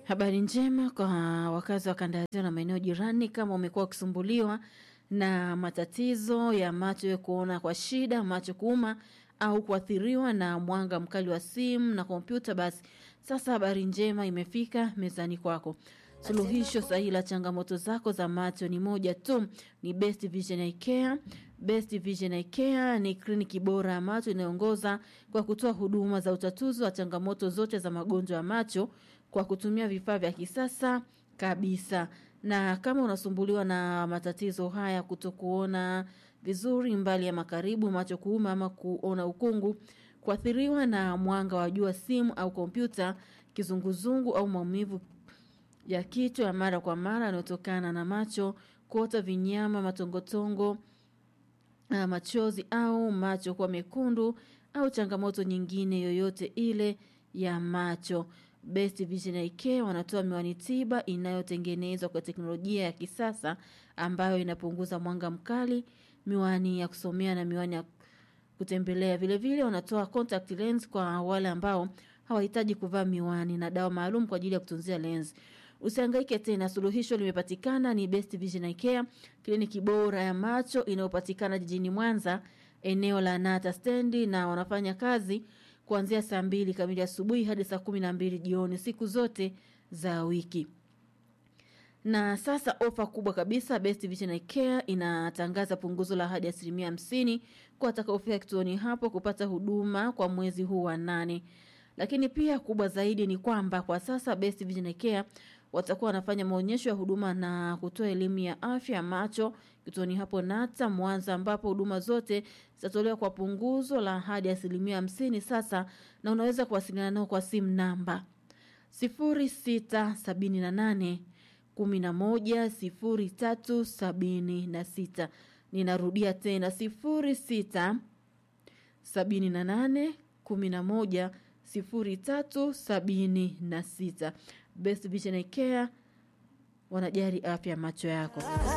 Habari njema kwa wakazi wa kanda ya Ziwa na maeneo jirani. Kama umekuwa ukisumbuliwa na matatizo ya macho ya kuona kwa shida, macho kuuma au kuathiriwa na mwanga mkali wa simu na kompyuta, basi sasa habari njema imefika mezani kwako. Suluhisho sahihi la changamoto zako za macho ni moja tu, ni Best Vision Eye Care. Best Vision Eye Care ni kliniki bora ya macho inayoongoza kwa kutoa huduma za utatuzi wa changamoto zote za magonjwa ya macho kwa kutumia vifaa vya kisasa kabisa. Na kama unasumbuliwa na matatizo haya, kutokuona vizuri mbali ya makaribu, macho kuuma ama kuona ukungu, kuathiriwa na mwanga wa jua, simu au kompyuta, kizunguzungu au maumivu ya kichwa ya mara kwa mara yanayotokana na macho, kuota vinyama, matongotongo, uh, machozi au macho kuwa mekundu au changamoto nyingine yoyote ile ya macho. Best Vision Eye Care wanatoa miwani tiba inayotengenezwa kwa teknolojia ya kisasa ambayo inapunguza mwanga mkali, miwani ya kusomea na miwani ya kutembelea. Vile vile wanatoa contact lens kwa wale ambao hawahitaji kuvaa miwani na dawa maalum kwa ajili ya kutunzia lens. Usihangaike tena, suluhisho limepatikana. Ni Best Vision Eye Care, kliniki bora ya macho inayopatikana jijini Mwanza, eneo la Nata stendi, na wanafanya kazi kuanzia saa mbili kamili asubuhi hadi saa kumi na mbili jioni siku zote za wiki. Na sasa ofa kubwa kabisa, Best Vision Eye Care inatangaza punguzo la hadi asilimia hamsini kwa watakaofika kituoni hapo kupata huduma kwa mwezi huu wa nane. Lakini pia kubwa zaidi ni kwamba kwa sasa Best Vision Eye Care watakuwa wanafanya maonyesho ya huduma na kutoa elimu ya afya ya macho kituoni hapo Nata Mwanza, ambapo huduma zote zitatolewa kwa punguzo la hadi asilimia hamsini sasa, na unaweza kuwasiliana nao kwa simu namba sifuri sita sabini na nane kumi na moja sifuri tatu sabini na sita. Ninarudia tena sifuri sita sabini na nane kumi na moja sifuri tatu sabini na sita. Best Vision Eye Care wanajali afya macho yako.